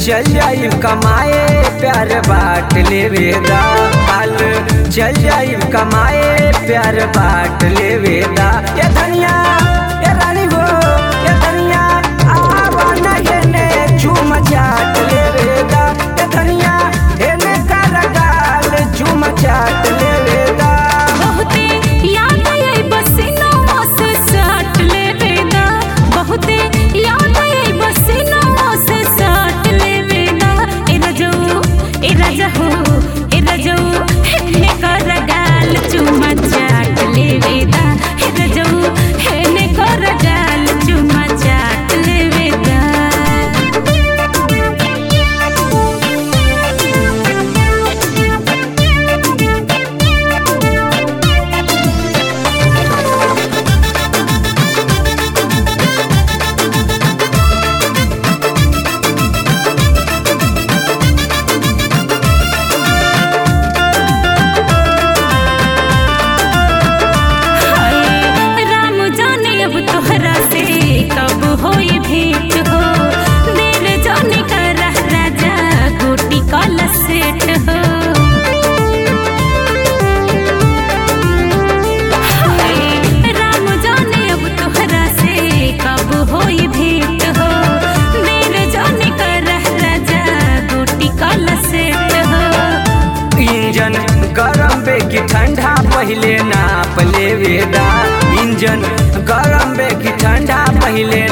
चल जाई कमाए प्यार बाट लेवेदा हाल चल जाई कमाए प्यार बाट लेवेदा ये धनिया ये रानी हो ये धनिया आवा न हेने झूम चाट लेवेदा ये धनिया हेने कर गाल झूम चाट लेवेदा बहुते याद आई बसिनवा से साट लेवेदा बहुते याद आई बसिनवा से साट लेवेदा ए रजऊ ए रजऊ ए रजऊ हेने कर गाल चुमा चाट लेवेदा ए रजऊ हेने कर गाल चुमा चाट लेवेदा हाय राम जाने अब तोहरा से कब होई भेंट हो दिल जाने का रह राजा गोटी काला सेट हो हाय राम जाने अब तोहरा से कब होई भेंट हो दिल जाने का रह राजा गोटी काला सेट हो इंजन गरम बे की ठंडा पहले नाप लेवेदा इंजन गरम बे की ठंडा पहले